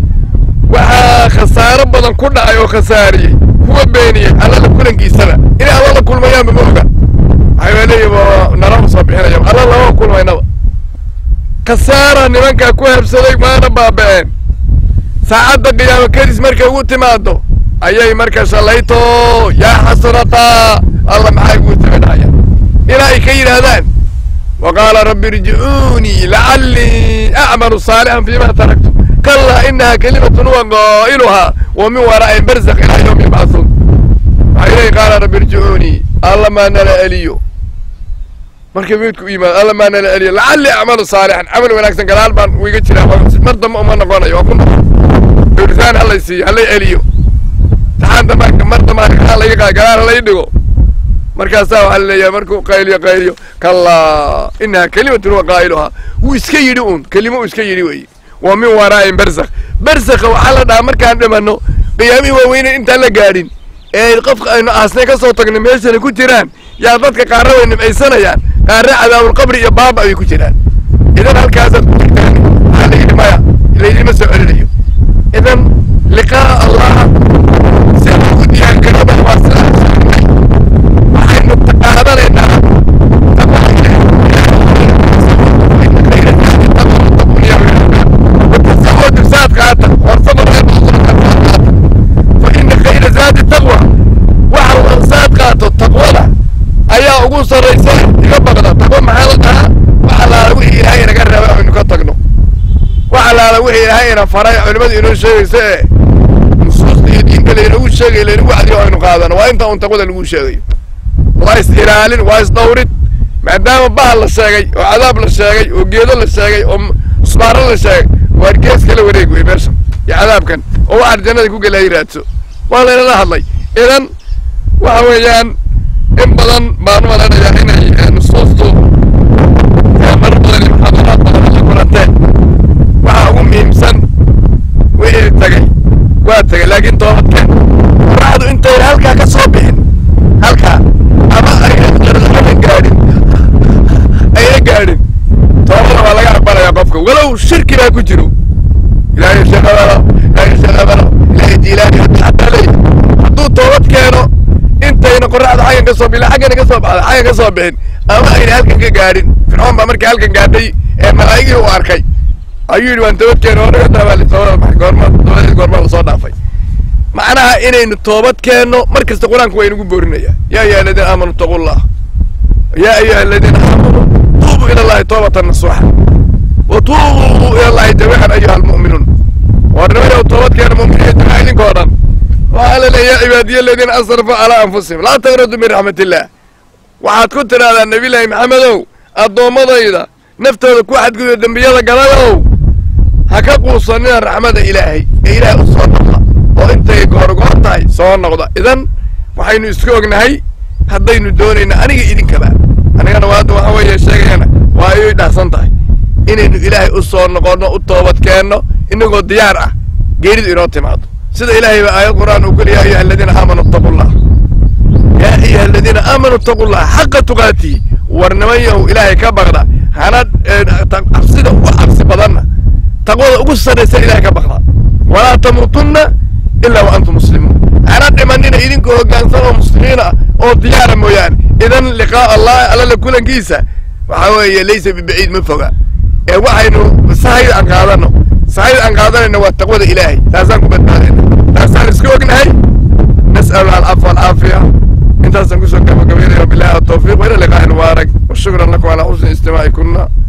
waxaa khasaaro badan ku dhacay oo khasaariyey kuwa beeniyey allala kulankiisaba inay alla la kulmayaanba ma oga waxay leeyihin nalama soo bixinaya alla lama kulmaynaba khasaara nimankaa ku habsaday maana baaba'een saacadda qiyaamo kadis markay ugu timaado ayay marka shalayto yaa xasanataa alla maxay ugu timidhaya ilaa ay ka yidhaahdaan wa qaala rabbi irjicuunii lacallii acmalu saalixan fiima taraktu kallaa inaha kelimatun huwa qaa'iluhaa wa min waraa'in barzakh ilaa yawmi yubcathuun waxay leeyihin qaala rabbi irjicuunii alla maa nala eliyo markay mawdku u yimaado alla maa nala eliyo lacallii acmalu saalixan camal wanaagsan gadaal baan wiga jiraa mar dambe uma noqonayo waa ku noqon dowlisaan halay siiyo halay eliyo taxaan damaanka mar damaanka ha laga qaad gadaal halay dhigo markaasaa waxaa laleeyahay markuu qayliyo qayliyo kallaa inaha kelimatun huwa qaa'iluhaa wuu iska yidhi uun kelimo uu iska yidhi weeye wa min waraa'in barzakh barzakha waxaa la dhahaa markaan dhimanno qiyaamihii waaweyne intaan la gaadhin ee qofka aynu aasnay ka soo tagnay meeshana ku jiraan yaa dadka qaarna way nimcaysanayaan qaarna cadaabulqabri iyo baaba ayay ku jiraan idan halkaasaad ku jirtaan waxaa la yidhi maya laydima soo celinayo idan liqaa allah si ugu diyaar garooba waa sidaa sheegnay waxaynu qaadanaynaa saad qaata warsaba fa ina khayra zaadi taqwa waxa saad qaato taqwada ayaa ugu sarraysa iga baqda taqwa maxaa la dhahaa wax allaala wixii ilaahay inaga reebay aynu ka tagno wax allaala wixii ilaahay ina faray culimmadu inoo sheegaysa ee nusuusta iyo diinta laynagu sheegay laynagu wacdiyo aynu qaadano waa inta un taqwada lagu sheegayo waa is ilaalin waa is dhawrid maadaama bahal la sheegay oo cadaab la sheegay oo geedo la sheegay oo usbaaro la sheegay waar gees kala wareeg wey meeshan iyo cadaabkan oo waxaad jannada ku gelahay raadso waa laynala hadlay idan waxa weeyaan in badan baan malanayaa inay nusuustu mar badan iyo muxaadaraad badan la kulanteen waxaa ugu muhiimsan wixii tagay waa tagay laakiin toobadkeen qoraxdu intayna halkaa ka soo bixin halkaa ama ayna gaadhin ayna gaadhin toobada waa laga aqbalayaa qofka walow shirki baa ku jiro ilaahay shaqabalo ilaahay shaqabalo ilaahay jiilaani hataa leeyahay hadduu toobad keeno intayna qoraxda xaggan ka soo bixin xaggana ka soo baxda xaggan ka soo bixin ama ayna halkan ka gaadhin fircoon baa markii halkan gaadhay ee malaa'igii u arkay ayuu yidhi waan toobad keeno oo naga daabaali toobada baxay goorma toobadeed goormaa lasoo dhaafay macnaha inaynu toobad keenno mar kasta qur-aanku waa inugu boorinayaa yaa ayuha aladiina aamanuu taquu llah yaa ayuha aladiina aamanuu tuubuu ila allahi toobatan nasuuxa wa tuubuu ila allahi jamiican ayuha almu'minuun warnimayow toobad keena mu'miniin jamiica idinkoo dhan waxaa la leeya yaa cibaadiya aladiina asrafuu calaa anfusihim laa taqnaduu min raxmat illah waxaad ku tidhahdaa nebiyullaahi maxamedow addoommadayda naftooda ku xadgudba dembiyada galayow ha ka quusanina raxmada ilaahay ee ilaahay u soo noqda oo intay goorgoor tahay soo noqda idan waxaynu isku ognahay haddaynu doonayna aniga idinkaba anigana waadda waxa weeye sheegayana waa ayay dhahsan tahay inaynu ilaahay u soo noqonno u toobad keenno inagoo diyaar ah geeridu inoo timaado sida ilaahay ba aayad qur'aan uu kuli ya ayuha aladiina aamanuu ittaqu llah yaa ayuha aladiina aamanuu ittaqu llah xaqa tuqaatihi war niman yahow ilaahay ka baqda hana cabsida ugu cabsi badanna taqwada ugu sarraysa ilahay ka baqda walaa tamuutunna ilaa wa antum muslimuun hana dhimanina idinkoo hoggaansan oo muslimiin ah oo diyaara mooyaane idan liqaa allahi allala kulankiisa waxaa weeye laysa bibaciid ma foga ee waxaynu sahayda aan qaadano sahayda aan qaadanayna waa taqwada ilaahay taasaan ku badbaadayna taasaan iska ognahay nas'alu alcafa alcaafiya intaasaan kusoo gabagabaynaya bilahi atawfiiq wa ila liqaa'i mubaarak wa shukran lakum calaa xusni istimaa'i kunna